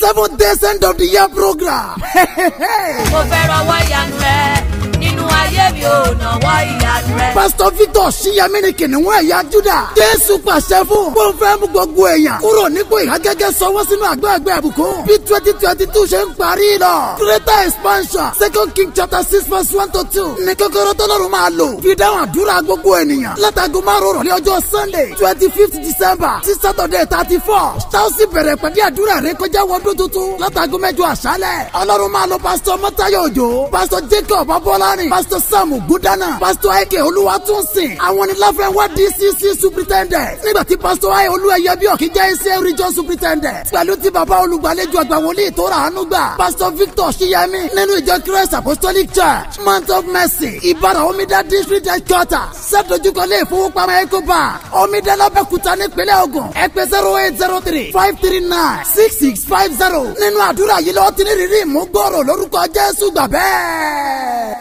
seven days end of the year program. mo fẹ́ rọwọ́ ìyanu rẹ nínú ayé mi ò nàwọ́ ìyanu rẹ. pásítọ̀ victor ṣíyàmí ni kìnìún ẹ̀yà juda. jésù pàṣẹ fún. kó n fẹ́ mú gbogbo èèyàn. kúrò nípò ìhágẹ́gẹ́ sọwọ́ sínú àgbẹ̀gbẹ̀ àbùkún. bí twenty twenty two ṣe ń parí lọ. greater expansion second king chapter six verse one to two. ní kókóró tọ́lọ́run máa lò. fi dáhùn àdúrà gbogbo ènìyàn. látago márùn rọ̀lẹ́ ọjọ́ sunday twenty fifth december sí saturday thirty four. táwọn sì bẹ̀rẹ̀ pẹ̀lú àdúrà rẹ kọjá wọdún tuntun. látago mẹ́jọ àṣálẹ̀. ọlọ́run máa lo pásítọ̀ mọ́tayọ̀ òjò. pásítọ̀ jacob abọ́lárin. pásítọ̀ sam gudana. pásítọ̀ aike olúwatúnsìn. àwọn ní láfẹnwá dcc superintendent. nígbà tí pásítọ̀ ayé olúẹyẹ bí ọ̀kí jẹ́ iṣẹ́ region superintendent. pẹ̀lú tí bàbá olùgbàlejò àgbà wòlíì tó rà ánú gbà. pásítọ̀ victor ṣiyẹmi nínú ìjọ christ apostolic church mount of mercy ìbára omidá district headquarter sẹ́dọ̀júkọ̀lé ìfowópamọ́ ecobank omidá lábẹ́kúta nípínlẹ̀ ogun ẹ̀pẹ́ zero eight zero three five three nine six six five zero nínú àdúrà yìí lọ́ọ́ tí ní rírì mú gbọ́rọ̀ lórúkọ jésù gbà bẹ́ẹ̀.